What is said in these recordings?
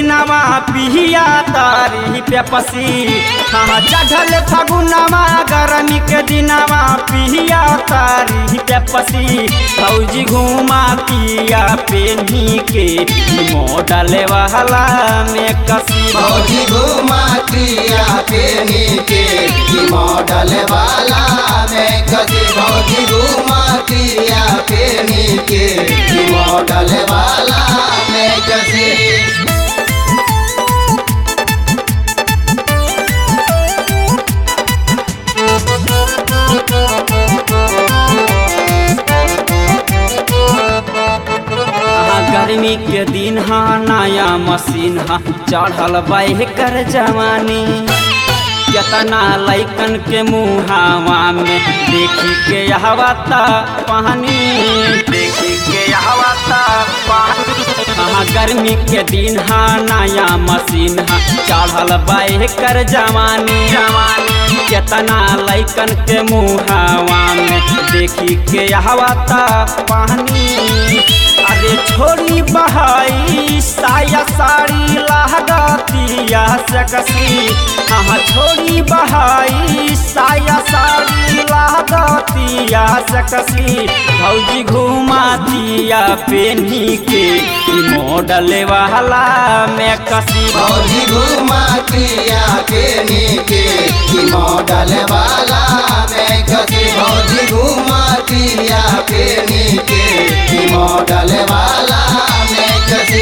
दिनावा पिहिया तारी पे पसी हाँ चढ़ल फगुनावा गरमी के दिनावा पिहिया तारी पे पसी फौजी घुमा पिया पेनी के मॉडल वाला में कसी फौजी घुमातिया पेनी के की मॉडल वाला में कसी फौजी घुमातिया पेनी के की मॉडल वाला में कसी हाँ, गर्मी के दिन हा नया मशीन हा चढ़ल बाह कर जवानी केतना लैकन के मुहावा में देखी के हवा ता पानी देखी के हवा ता पानी हाँ गर्मी के दिन हा नया मशीन हा चढ़ल बाह कर जवानी जवानी केतना लैकन के मुहावा में देखी के हवा ता पानी अरे छोड़ी बहाई साया साड़ी लहगतिया से कसी हाँ छोड़ी बहाई साया साड़ी लहगतिया से कसी भौजी घुमा दिया पेनी के ई मॉडल वाला में कसी फौजी घुमातिया पेनी के की मॉडल वाला में कसी फौजी घुमातिया पेनी के की मॉडल वाला में कसी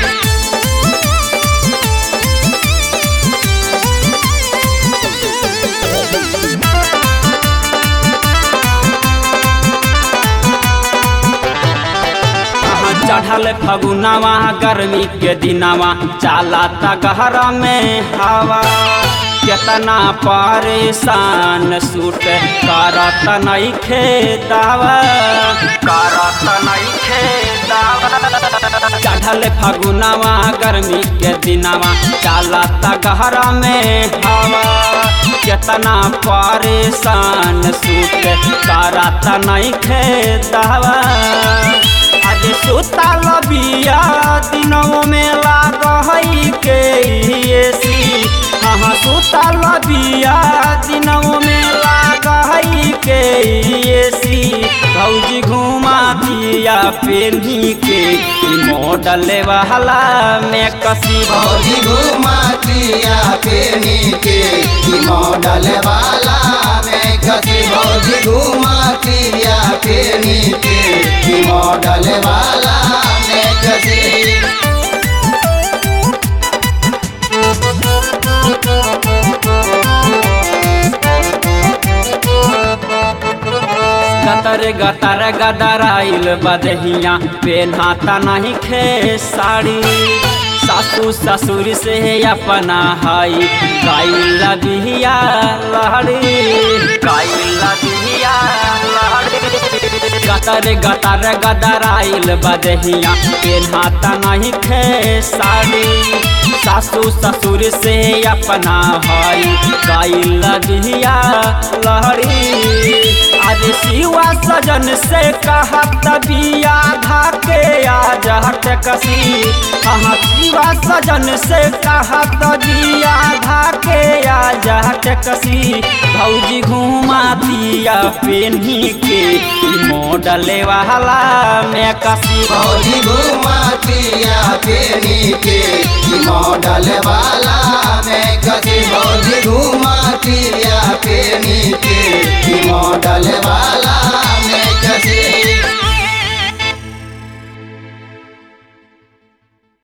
हाँ, चढ़ल फगुनावा गर्मी के दिनावा चाला ता गहरा में हवा केतना परेशान सूट करत नहीं खेदावा करत नहीं खेदावा चढ़ल फगुनावा गर्मी के दिनावा चाला ता गहरा में हवा केतना परेशान सूट करत नहीं खेदावा आज सुतल बिया दिनों में लाग हई के एसी हाँ सुतल बिया दिनों में लाग हई के एसी भौजी घुमा दिया पेनी के ई मॉडल वाला में कसी फौजी घुमातिया पेनी के की मॉडल वाला में कसी फौजी घुमातिया पेनी के की मॉडल वाला में कसी गतर गतर गदराइल बदहिया पेन्हाता नहीं खे साड़ी सासू ससुर से अपना हई गाइल बिहिया लहड़ी गाइल बिहिया लहड़ी गतर गतर गदराइल बदहिया पेन्हाता नहीं खे साड़ी सासू ससुर से अपना हई गाइल बिहिया लहड़ी आज शिवा सजन से कहत बिया धाके आज हट कसी हाँ शिवा सजन से कहत बिया धाके आज हट कसी भौजी घुमा दिया पेनी के ई मॉडल वाला में कसी फौजी घुमातिया पेनी के की मॉडल वाला में कसी फौजी घुमातिया